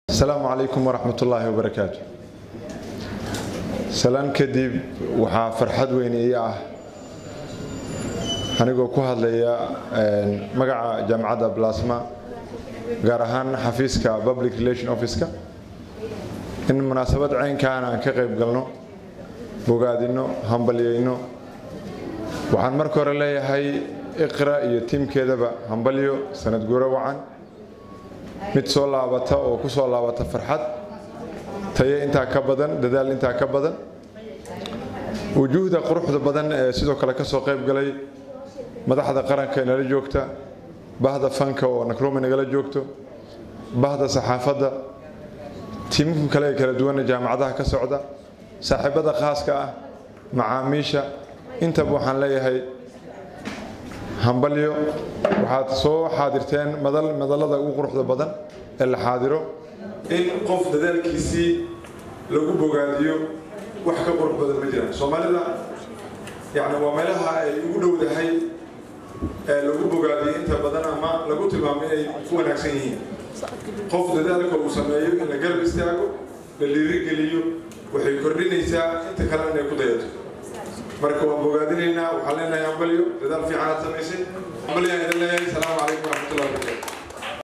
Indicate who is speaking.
Speaker 1: asalaamu calaykum waraxmat ullaahi wabarakaatu salaan kadib waxaa farxad weyn ii ah anigoo ku hadlaya magaca jaamacadda blasma gaar ahaan xafiiska public relation office-ka in munaasabad caynkaan aan ka qayb galno bogaadino hambalyayno waxaan marka hore leeyahay iqra iyo tiimkeedaba hambalyo sanad guuro wacan mid soo laabata oo ku soo laabata farxad tayo intaa ka badan dadaal intaa ka badan wujuuhda quruxda badan ee sidoo kale ka soo qayb galay madaxda qaranka inala joogta bahda fanka oo nakrumi nagala joogto bahda saxaafadda tiimamka kale ee kala duwana jaamacadaha ka socda saaxiibada khaaska ah macaamiisha intaba waxaan leeyahay hambalyo waxaad soo xaadirteen madallada ugu quruxda badan ee la xaadiro in qof dadaalkiisii lagu bogaadiyo wax ka qurux badan ma jiraan soomaalida yani waa meelaha ay ugu dhowdahay ee lagu bogaadiyo inta badan ama lagu tilmaamo inay ku wanaagsan yihiin qof dadaalka uu sameeyo in la garab istaago la dhiirigeliyo waxay kordhinaysaa inta kale inay ku dayato marka waan bogaadinaynaa waxaan leenahay hambalyo dadaal fiican aad samaysay hambalyaan idin leeyahay salaamu calaykum waraxmatullahi wabarakatu